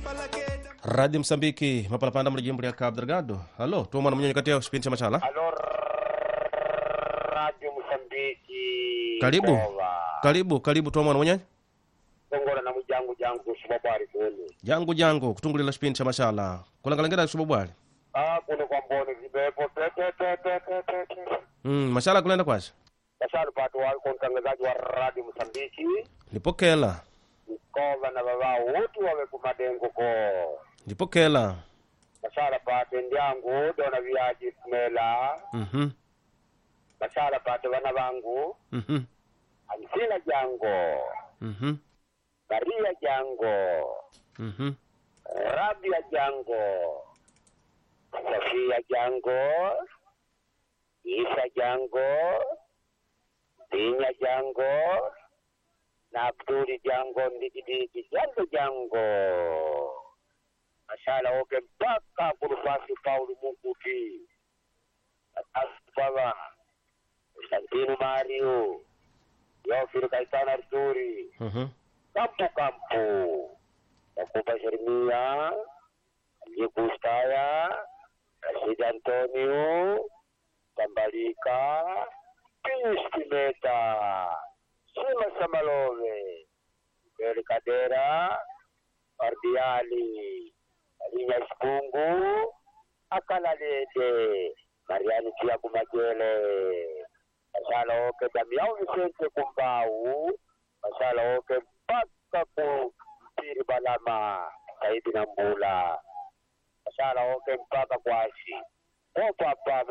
radio msambiki mapalapanda muli jimbo lya cabo delgado alo tuomwana mnyonyi kati ya kipindi cha machala Alo Radio Msambiki. Karibu. Kova. karibu karibu tuomwana mwenyenyi Tongola na mujangu jangu kushuba bwari kwenu. jangu jangu kutungulila kipindi cha machala kulangalengera kusuba bwali Ah kuno kwa mbone zibepo te te te te te te te. mm, machala kulenda kwacha Kasharu pato wa kwa mtangazaji wa Radio Msambiki. ndipokela Kova na baba wote wawe kumadengo ko. ndipokela Kasharu pate ndyangu dona viaji kumela. mhm Kasharu pate wana bangu. mhm Amsina jango. mhm Maria jango. mhm Rabia Jango, Sofia Jango, Isa Jango, Dinya Jango, na Abduli Jango, Ndikidiki Jango Jango. Mashala wote mpaka kurufasi Pauli Mukuti. Asbaba, Santino Mario, Yofiri Kaitana Arturi, mhm Kampu Kampu. Nakupa Jeremia, Gustaya, Rashid Antonio, Tambalika, Pius Kimeta, Sima Samalove, Beri Kadera, Ardiali, Alinya Sipungu, Akalalede, Mariani Tiago Magele, Masala oke Damiao Vicente Kumbau, Masala oke mpaka ku mpiri balama Saidi na Mbula Masala oke mpaka kwashi opo hapa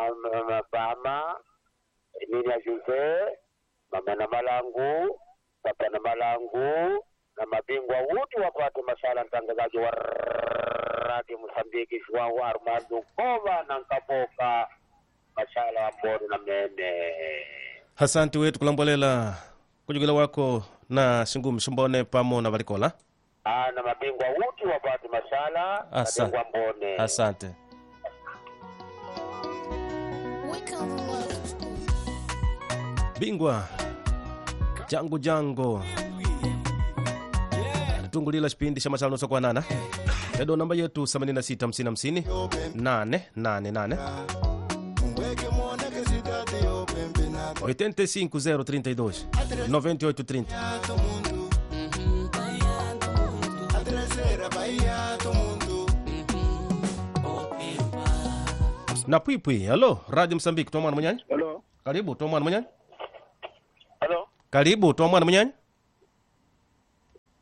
mabama Emilia Jose mama na malangu papa na malangu na mabingwa wote wapate masala mtangazaji wa radio Msambiki Shwawa Armando Kova na Nkaboka masala wa Mboni na Mene hasanti wetu kulambolela kujugila wako na singu msumbone pamo na valikola Ah, na mabingwa wote wapate masala Asa- mabingwa Mbone asante bingwa jangu jango alitungulila chipindi cha machala nusu kwa nana edo namba yetu 86 888 85032 9830 na pwipwi halo radio msambiki tomwana munyanya Hello. karibu tomwana munyanya Hello. karibu tomwana munyanya